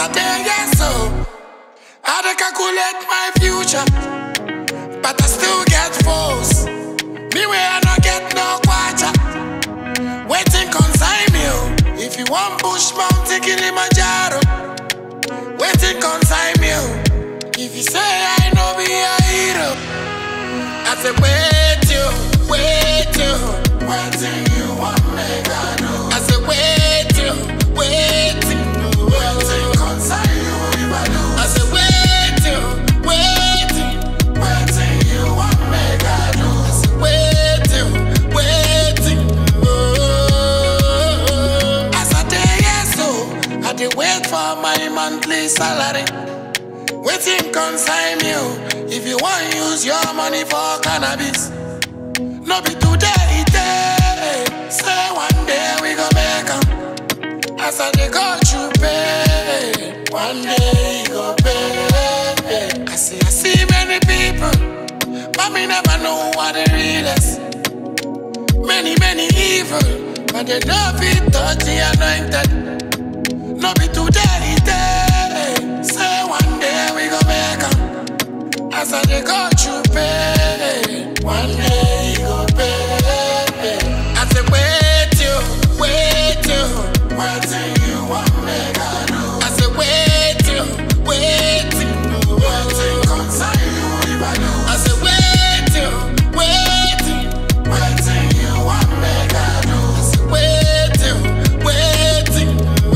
a day, yes, so I dey calculate my future, but I still get foes. Me where I no get no quarter. Waiting consign me, oh. If you want push mountain Kilimanjaro, waiting consign me, oh. If you say I know be a hero, I say wait you, wait you, waiting you want make I do. I say wait you, waiting, waiting consign you if I do. I say wait you, waiting, waiting you want make I do. I say wait you, waiting. Oh, as I day yes so I dey wait for my monthly salary. Waiting consign me oh, if you want use your money for cannabis. No be today, it day. Say one day we go make 'em. As I dey go through pain, one day you go pay. I see, I see many people, but me never know what the real is. Many, many evil, but they don't fit touch the anointed. No be today, it day. Say one day we go make 'em. As I dey go through pain, one day you go pay. I say wait you, wait you, waiting you want make I do. I say wait you, waiting, waiting consign you if I do. I say wait you, waiting, waiting you want make I do. I say wait you, waiting.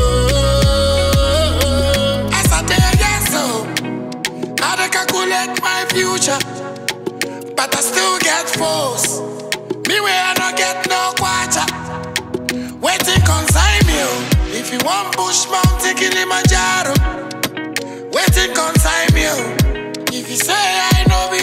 Oh, as I dey yes so. I dey calculate my future, but I still get foes. Me where I no get no quarter. Waiting consign me, oh. If you want push mountain Kilimanjaro, waiting consign me, oh. If you say I know be